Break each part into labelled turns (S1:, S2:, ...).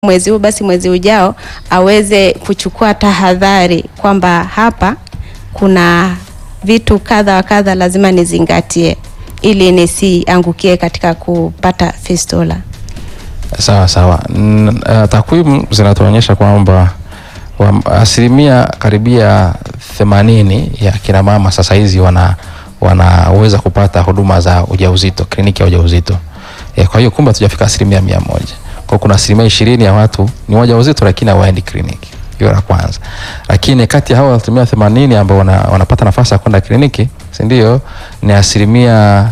S1: mwezi huu basi mwezi ujao aweze kuchukua tahadhari kwamba hapa kuna vitu kadha wa kadha lazima nizingatie ili nisiangukie katika kupata fistula.
S2: Sawa sawa. N- uh, takwimu zinatuonyesha kwamba wa- asilimia karibia themanini ya kina mama sasa hizi wana wanaweza kupata huduma za ujauzito, kliniki ya ujauzito. E, kwa hiyo kumbe hatujafika asilimia mia moja. Kwa kuna asilimia ishirini ya watu ni wajawazito lakini hawaendi kliniki. Hiyo la kwanza. Lakini kati ya hao asilimia themanini ambao wana, wanapata nafasi ya kwenda kliniki, si ndio? Ni asilimia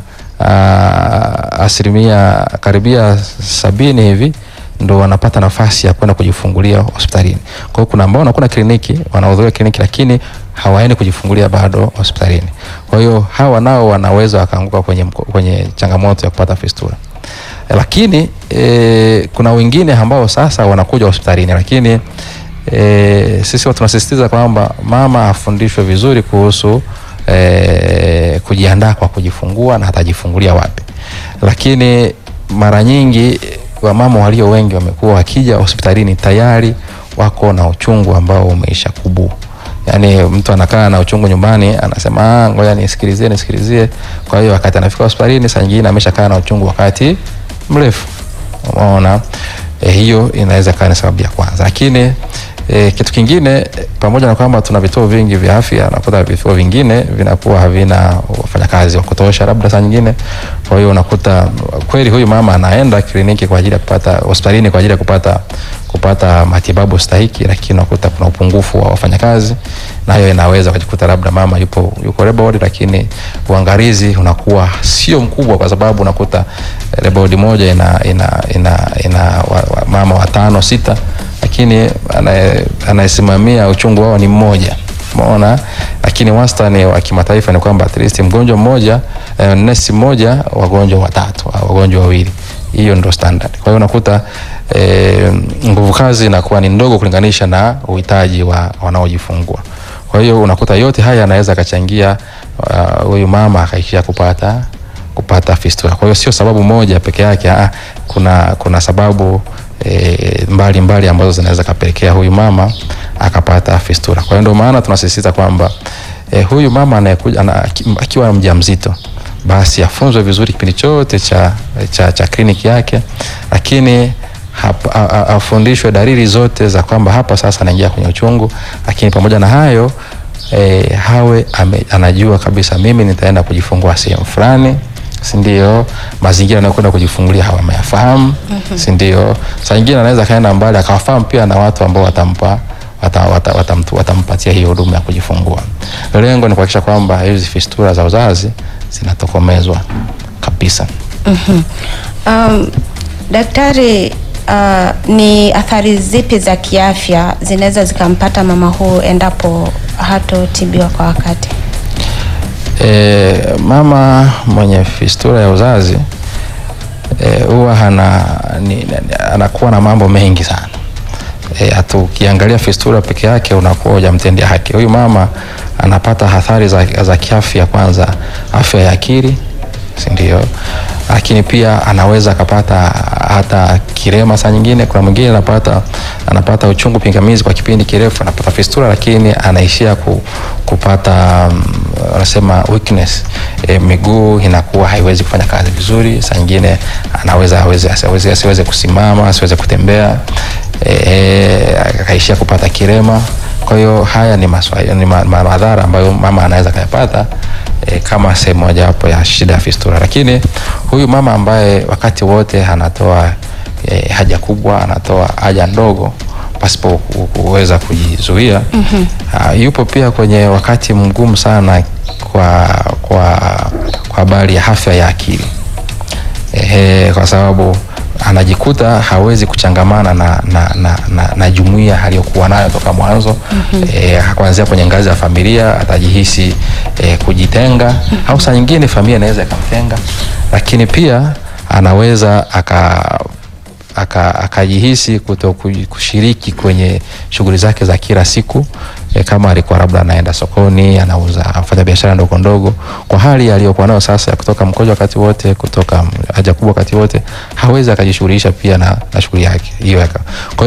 S2: uh, asilimia karibia sabini hivi ndo wanapata nafasi ya kwenda kujifungulia hospitalini. Kwa hiyo kuna ambao wanakwenda kliniki, wanahudhuria kliniki lakini hawaendi kujifungulia bado hospitalini. Kwa hiyo hawa nao wanaweza wakaanguka kwenye, mko- kwenye changamoto ya kupata fistula. Eh, Lakini e, kuna wengine ambao sasa wanakuja hospitalini lakini e, sisi huwa tunasisitiza kwamba mama afundishwe vizuri kuhusu e, kujiandaa kwa kujifungua na atajifungulia wapi. Lakini mara nyingi wamama walio wengi wamekuwa wakija hospitalini tayari wako na uchungu ambao umeisha kubu. Yaani mtu anakaa na uchungu nyumbani anasema ah, ngoja nisikilizie nisikilizie. Kwa hiyo wakati anafika hospitalini saa nyingine ameshakaa na uchungu wakati mrefu. Umeona? E, hiyo inaweza kaa ni sababu ya kwanza. Lakini e, kitu kingine eh, pamoja na kwamba tuna vituo vingi vya afya, nakuta vituo vingine vinakuwa havina wafanyakazi wa kutosha, labda saa nyingine. Kwa hiyo unakuta kweli huyu mama anaenda kliniki kwa ajili ya kupata hospitalini kwa ajili ya kupata kupata matibabu stahiki, lakini unakuta kuna upungufu wa wafanyakazi, na hiyo inaweza kujikuta labda mama yupo yuko labor ward, lakini uangalizi unakuwa sio mkubwa, kwa sababu unakuta eh, labor ward moja ina ina ina, ina wa, wa, mama watano sita, lakini anaye- anayesimamia uchungu wao ni mmoja umeona lakini wastani wa kimataifa ni kwamba at least mgonjwa mmoja eh, nesi mmoja wagonjwa watatu au wagonjwa wawili hiyo ndo standard kwa hiyo unakuta eh, nguvu kazi inakuwa ni ndogo kulinganisha na uhitaji wa wanaojifungua kwa hiyo unakuta yote haya yanaweza akachangia ah, huyu mama akaishia kupata kupata fistula. Kwa hiyo sio sababu moja peke yake, ah, kuna kuna sababu e, mbali mbali ambazo zinaweza kapelekea huyu mama akapata fistula. Kwa hiyo ndio maana tunasisitiza kwamba e, huyu mama anayekuja ana, aki- akiwa mjamzito basi afunzwe vizuri kipindi chote cha, cha, cha kliniki yake, lakini hap- a- a- afundishwe dalili zote za kwamba hapa sasa anaingia kwenye uchungu, lakini pamoja na hayo e, hawe ame, anajua kabisa mimi nitaenda kujifungua sehemu fulani si ndio? Mazingira anayokwenda kujifungulia hawa ameyafahamu, si ndio? Saa nyingine anaweza kaenda mbali akawafahamu pia na watu ambao watampa wata, wata, watamtu, watampatia hiyo huduma ya kujifungua. Lengo ni kuhakikisha kwamba hizi fistula za uzazi zinatokomezwa kabisa.
S1: Um, daktari, uh, ni athari zipi za kiafya zinaweza zikampata mama huu endapo hatotibiwa kwa wakati?
S2: E, mama mwenye fistula ya uzazi eh, huwa hana ni, ni, anakuwa na mambo mengi sana e, hata ukiangalia fistula peke yake unakuwa hujamtendea haki. Huyu mama anapata athari za, za kiafya, kwanza afya ya akili, si ndio? Lakini pia anaweza akapata hata kirema saa nyingine. Kuna mwingine anapata anapata uchungu pingamizi kwa kipindi kirefu, anapata fistula, lakini anaishia ku, kupata mm, wanasema weakness e, miguu inakuwa haiwezi kufanya kazi vizuri. Saa nyingine anaweza aweze, asiweze, asiweze kusimama asiweze kutembea e, akaishia kupata kirema. Kwa hiyo haya ni, maswa, ni ma, ma, madhara ambayo mama anaweza kayapata e, kama sehemu mojawapo ya shida ya fistula. Lakini huyu mama ambaye wakati wote anatoa e, haja kubwa, anatoa haja ndogo pasipo ku- kuweza kujizuia mm-hmm. Uh, yupo pia kwenye wakati mgumu sana kwa kwa kwa habari ya afya ya akili ehe, kwa sababu anajikuta hawezi kuchangamana na, na, na, na, na jumuiya aliyokuwa nayo toka mwanzo mm-hmm. E, kuanzia kwenye ngazi ya familia atajihisi e, kujitenga mm-hmm. au saa nyingine familia inaweza ikamtenga, lakini pia anaweza aka aka- akajihisi kuto ku- kushiriki kwenye shughuli zake za kila siku e, kama alikuwa labda anaenda sokoni anauza afanya biashara ndogo ndogo, kwa hali aliyokuwa nayo sasa ya kutoka mkojo wakati wote, kutoka haja kubwa wakati wote, hawezi akajishughulisha pia na, na shughuli yake hiyo. yaka- Kwa hiyo